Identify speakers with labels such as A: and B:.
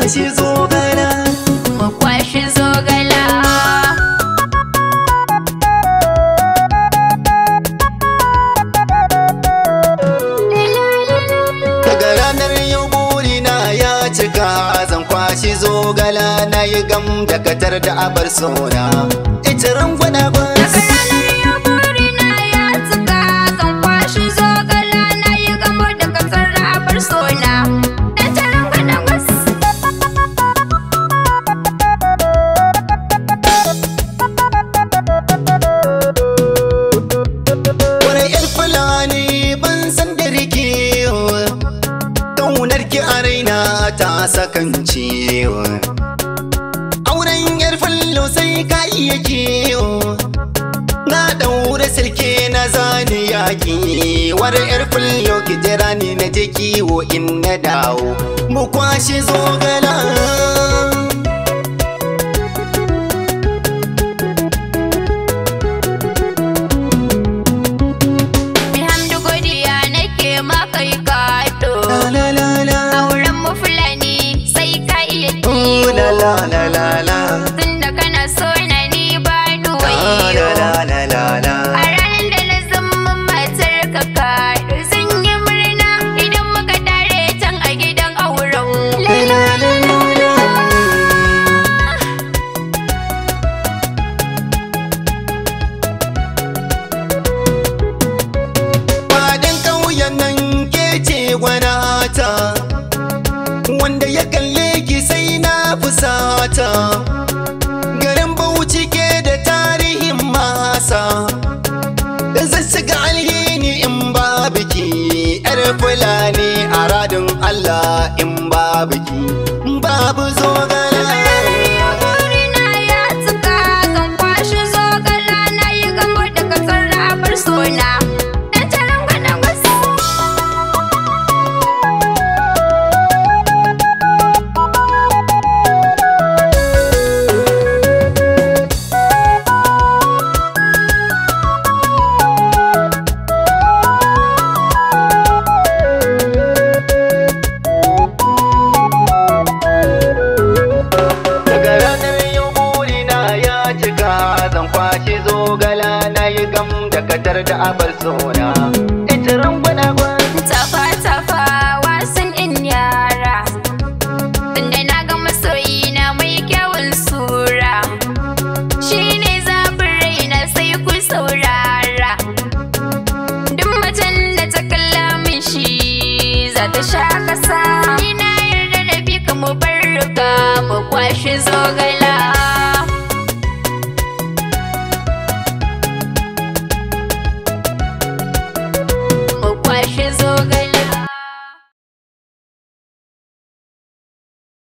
A: kwashi zogala
B: mu kwashi zogala
A: daga ranar yau burina ya cika zan kwashi zogala na yi gam da katar da abar sona ita rangwana
B: Daga ranar yau burina ya cika zan kwashi zogala na yi gamo da kasar rabar sona. Dan taron gana wasu.
A: wani yar fulani ban san da rike kaunar ki a raina ta sakance auren yar fallo sai ka iya kiyo na daure silke na zani yaƙi war yar fallo ki jira ni na je kiwo in na dawo mu kwashe zogala
B: Bihamdu godiya nake makai kaɗo.
A: la la la la
B: Auren mu fulani sai ka iya
A: Ooh, la la la la la
B: Tunda kana so na ni ba ni
A: la
B: wayo.
A: la la la la
B: A ranar da na zama matar ka kaɗo zan yi murna idan muka tare can a gidan auren.
A: la la la la la Fadin ƙauyen nan ke ce gwanata Wanda ya kalle ki sai na fusata Garin Bauchi ke da tarihin masa Zan shiga alhini in ba biki Yar Fulani a radin Allah in ba biki Babu zogala
B: Burina ya cika zan kwashi zogala na yi gamo da kasar rabar sona. Dan taron gana wasu.
A: Daga ranar yau burina ya cika zan kwashi zogala na yi gam da katar da abar sona. Ita rangwana gwan.
B: Tafa tafa wasan in yara. Tunda na ga masoyi na mai kyawun sura. Shi ne zafin raina sai ku saurara. Duk macen da ta kalla min shi za ta sha kasa. Ni na yarda da bi ka mu bar riga mu kwashi zogala.